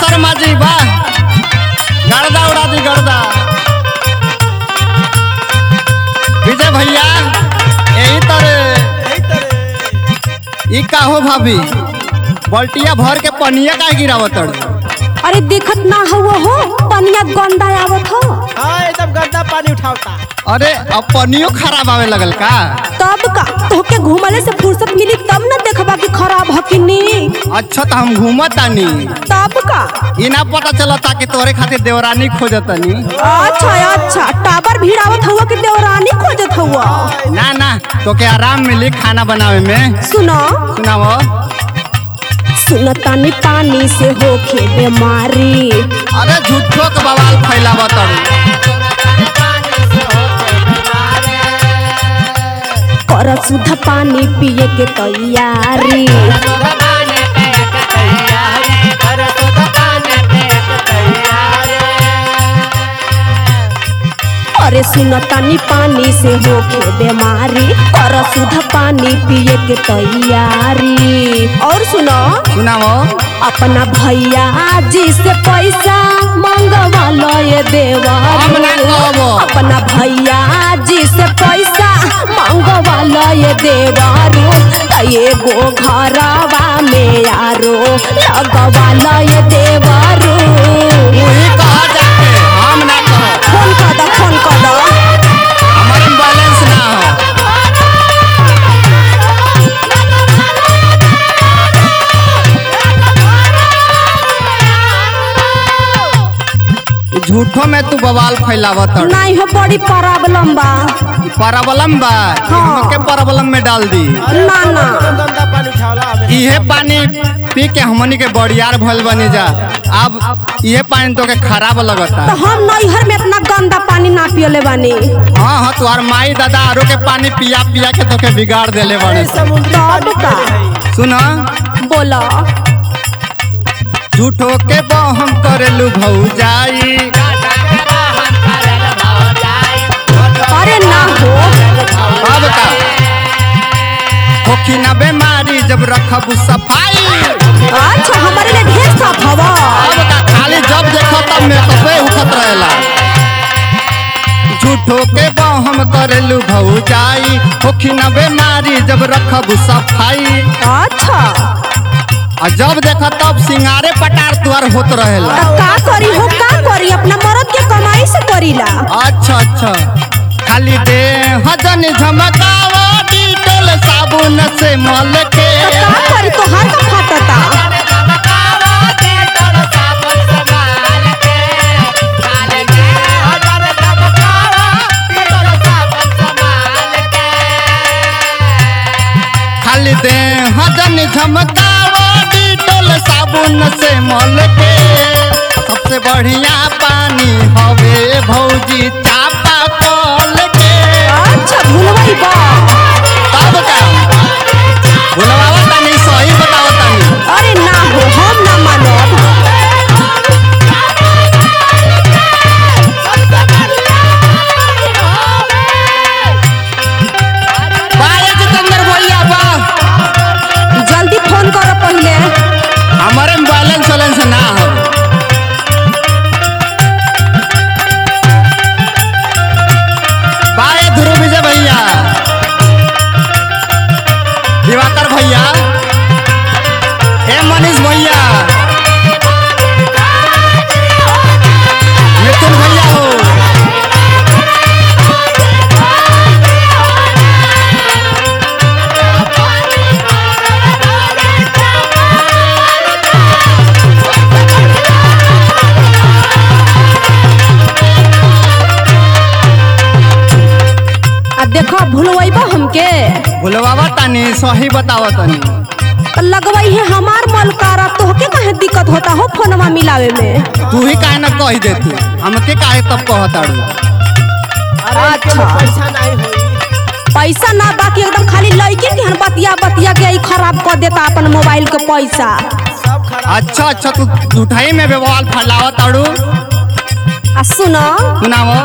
वर्मा जी वाह गर्दा उड़ा दी गर्दा विजय भैया यही तरह ई का हो भाभी बल्टिया भर के पनिया का गिरावत अरे देखत ना हुआ हो पनिया गंदा आवत हो हाँ एकदम गंदा पानी उठावता अरे अब पनियो खराब आवे लगल का तब का तोहके घुमले से फुर्सत मिली तब न देखबा कि खराब ह कि नी अच्छा तो हम घूमत तानी तब का ई ना पता चलता कि तोरे खातिर देवरानी खोजतनी अच्छा अच्छा टावर भिड़ावत हुआ कि देवरानी खोजत हुआ ना ना तो के आराम मिली खाना बनावे में सुनो सुनाओ सुनतानी पानी से होखे बीमारी अरे झूठो के बवाल फैलावत कर शुद्ध पानी पिए के तैयारी अरे सुनतानी पानी से होखे बीमारी कर शुद्ध पानी पिए के तैयारी और सुनो सुनाओ अपना भैया जी से पैसा मंगवा लो ये हम ना देवा कहबो। अपना भैया जी से पैसा मंगवा लो ये देवारू एगो घरवा में यारो लगवा लो ये देवारू वही कहा जाके हम ना कहो फोन कर दो फोन कर दो हमारे में बैलेंस ना हो ई झूठो में तू बवाल फैलावत नहीं हो बड़ी प्रॉब्लम बा परबलम बा हाँ। हमके परबलम में डाल दी ना ना गंदा पानी उठावला हमें इहे पानी पी के हमनी के बड़ियार भइल बनी जा अब इहे पानी तो के खराब लगता तो हम नैहर में इतना गंदा पानी ना पियले बानी हाँ हाँ तुम्हार माई दादा आरो के पानी पिया पिया के तोके बिगाड़ देले बने समुद्री तब का सुन बोला झूठो के बहम करेलू भौजाई अरे ना हो अब का होखी ना बीमारी जब रखब सफाई अच्छा हमारे लिए ढेर साफ हवा अब का खाली जब देखो तब मेकअपे उठत रहेला झूठो के बहम करेलू भौजाई होखी ना बीमारी जब रखब सफाई अच्छा आ जब देखा तब सिंगारे पटार तुआर होत रहेला तो का करी हो का करी अपना मर्द के कमाई से करीला अच्छा अच्छा खाली दे हजन झमकावा डिटोल साबुन से मल के तो का करी तो हर का फटता खाली दे हजन झमकावा डिटोल साबुन से मल के सबसे बढ़िया पानी हवे भौजी चापा कल के अच्छा भूलवाई बा तब का बुलवावा तानी सही बतावा तानी अरे ना हो हम ना मानब बाय जितेंद्र भैया बा जल्दी फोन करो पहले हमारे में बैलेंस वैलेंस ना हो बाय ध्रुव विजय भैया दिवाकर भैया हे मनीष भैया मिथुन भैया हो आ देखो भूलवाइबा हमके भुलवावा तानी सही बतावा तानी तो लगवाई है हमार मलकारा तोहके काहे दिक्कत होता हो फोनवा मिलावे में तू ही काहे ना कह देती हमके काहे तब कहताड़ू अरे अच्छा। पैसा नहीं होई पैसा ना बाकी एकदम खाली लड़के के हन बतिया बतिया के ई खराब कर देता अपन मोबाइल के पैसा सब खराब अच्छा अच्छा तू झूठाई में व्यवहार फैलावा ताड़ू आ सुनो सुनाओ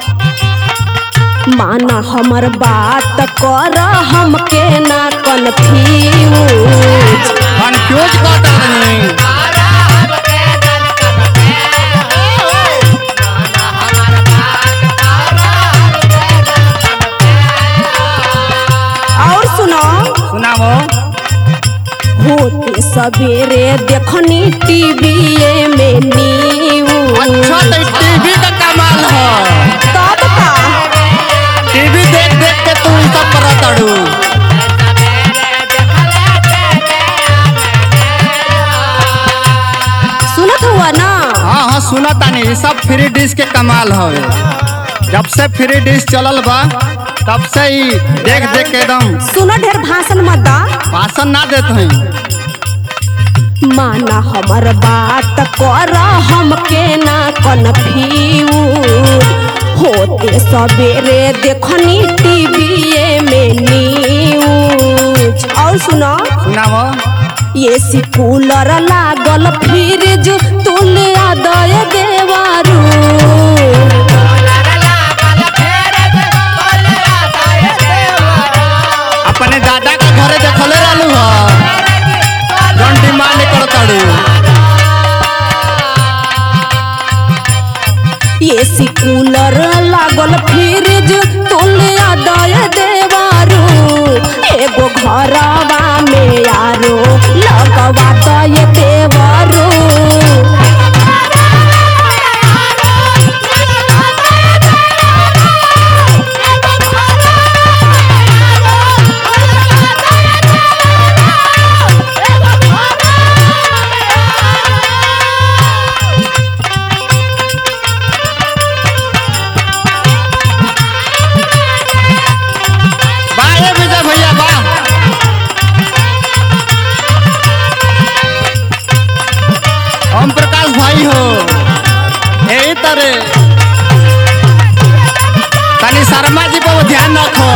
माना हमर बात कर हमके ना कन्फ्यूज कंफ्यूज कर तानी सवेरे देखनी टीवीए में न्यूज अच्छा तो टीवी का कमाल है तब का टीवी देख देख के तू ई सब करत अड़ू सुनत हुआ ना हाँ हाँ सुना तानी ई सब फ्री डिश के कमाल हवे जब से फ्री डिश चलल बा तब से ही देख देख के एकदम सुनो ढेर भाषण मत दा भाषण ना देत हई माना हमर बात कर हमके ना कन्फ्यूज होते सवेरे देखनी टीवीए में न्यूज और सुनो सुनाव ये सी कूलर लागल फ्रिज तुल दय देवारू अपने दादा के घरे देखले रहलू ह जौन डिमांड करत अड़ू ये सी कूलर लागल फ्रिज तुल दय देवारू एगो घरवा में यारो लगवा दय देवारू बा ए विजय भैया बा ओम प्रकाश भाई हो यही तरह तनी शर्मा जी पर ध्यान रखो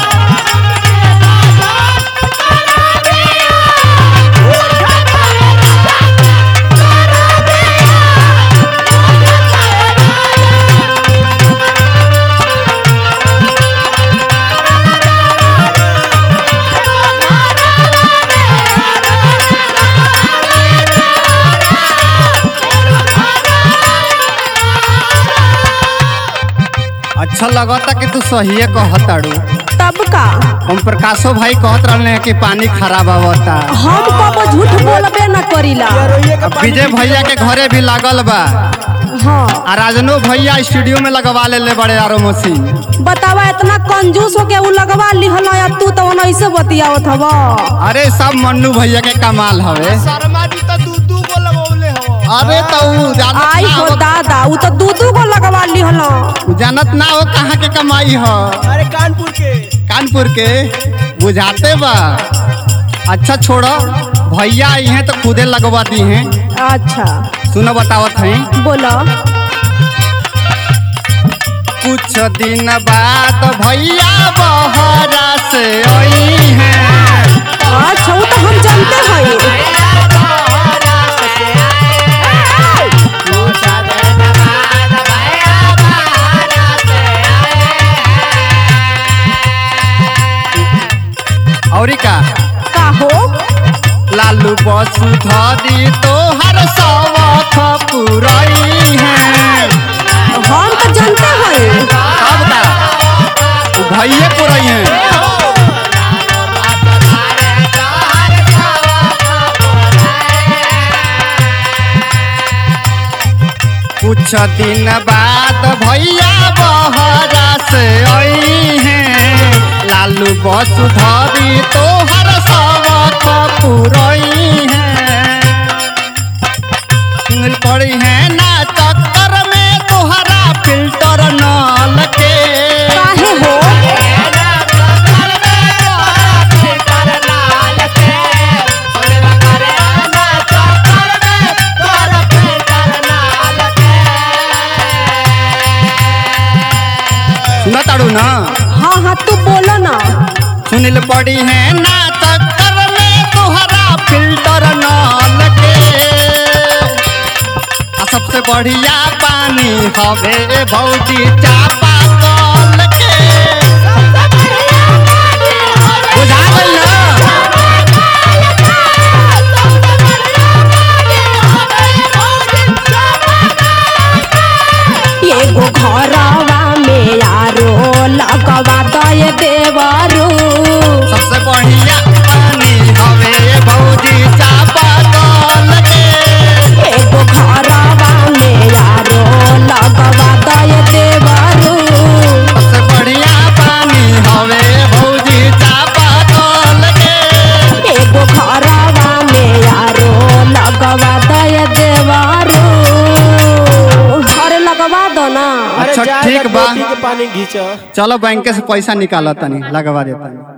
अच्छा लगता कि तू सही कहताड़ू तब का ओम प्रकाशो भाई कहत रहले कि पानी खराब आवता हम कबो झूठ बोलबे न करीला रोइए के अब पानी विजय भैया के घरे भी लागल बा हाँ आ राजनो भैया स्टूडियो में लगवा ले ले बड़े आरो मशीन बतावा इतना कंजूस हो के उ लगवा लिहल या तू तो ऐसे बतियावत हवा अरे सब मन्नू भैया के कमाल हवे शर्मा जी तो दू दू गो लगौले हो अरे तो उ जानत आई ना हो हो दादा उ तो दू दू गो लगवा लिहल उ जानत ना हो कहाँ के कमाई हो अरे कानपुर के कानपुर के बुझाते बा अच्छा छोड़ो भैया आई हैं तो खुदे लगवा दी हैं अच्छा सुनो बतावत हैं बोलो कुछ दिन बाद भैया बहरा से आई हैं अच्छा उ तो हम जानते हैं और का का हो लालू बसुधरी तोहर सवख पुरई हैं हम तो जानते हैं तब का उ भैये पुरई हैं कुछ दिन बाद भैया बहरा से आई हैं लालू बसुधरी तोहर सबक पुरई हैं सुनल पड़ी है ना चक्कर में तोहरा फिल्टर नल के काहे हो सुना ताड़ू ना हाँ हाँ तू बोलो ना सुनिल पड़ी है ना चक्कर में तोहरा फिल्टर नल के आ सबसे बढ़िया पानी हवे भौजी चापा कल के बुझा गइल ना एगो घरवा में यारो लगवा दय देवरू सबसे बढ़िया पानी हवे भौजी चापा बा मोती के पानी घींच चलो बैंक से पैसा निकालो तनी लगवा देता